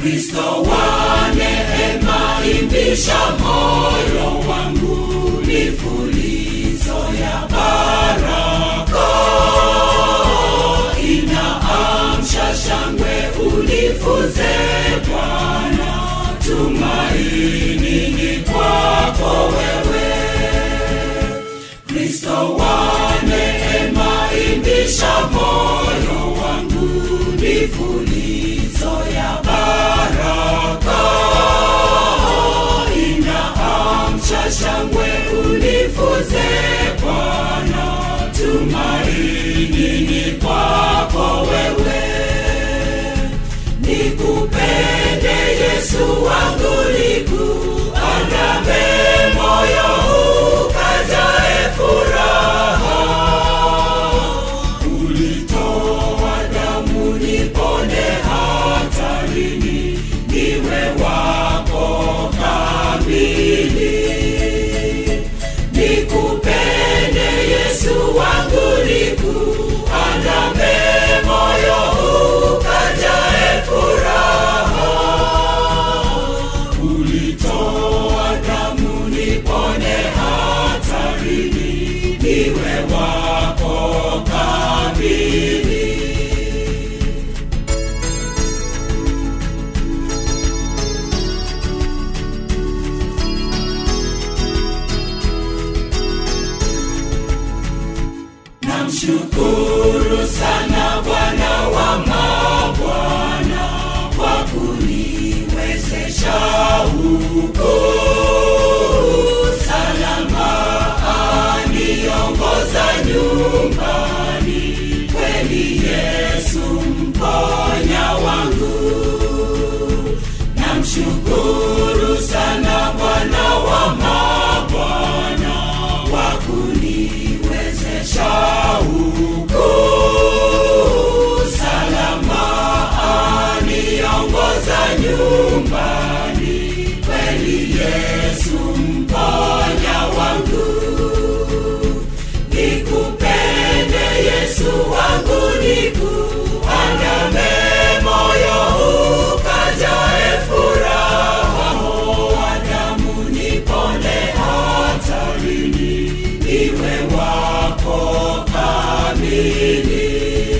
kristo wa neema imbisha moyo wangu mifulizo ya baraka inaamsha shangwe ulifuze bwana tumaini ni kwako wewe kristo wa neema imbisha moyo wangu mifulizo ya baraka inaamsha shangwe ulifuze bwana tumaini ni kwako wewe nikupende yesu wangu nikuandame moyo ukajae furaha ulitoa damu nipone hatarini niwe wako kamili nikupende yesu wangu nikuandame moyo ukajae furaha ulitoa damu nipone hatarini niwe wako kamili namshukuru sana bwana wa mabwana kwa kuniwezesha huku salama aniongoza nyumbani kweli yesu mponya wangu namshukuru sana bwana wa mabwana wa kuniwezesha huku salama aniongoza nyumbani kweli yesu mponya wangu nikupende yesu wangu nikuandame moyo ukajae furaha wa damu nipone hatarini niwe wako kamili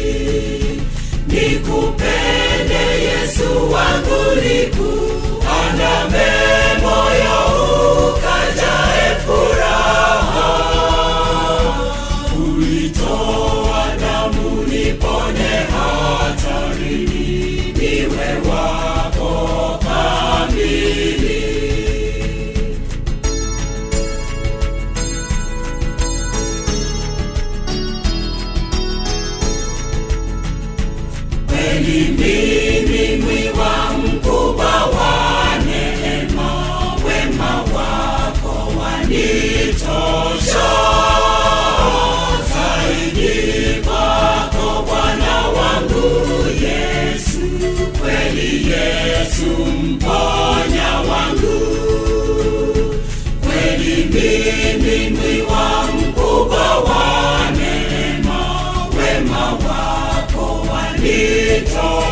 nikupende yesu wangu nikuandame moyo ukajae furaha ulitoa damu nipone hatarini niwe wako kamili kweli mimi mwiwa mkubwa wa neema wema wako wanitosha zaidi kwako bwana wangu yesu kweli yesu mponya wangu kweli mimi mwiwa mkubwa wa neema wema wako wanitosha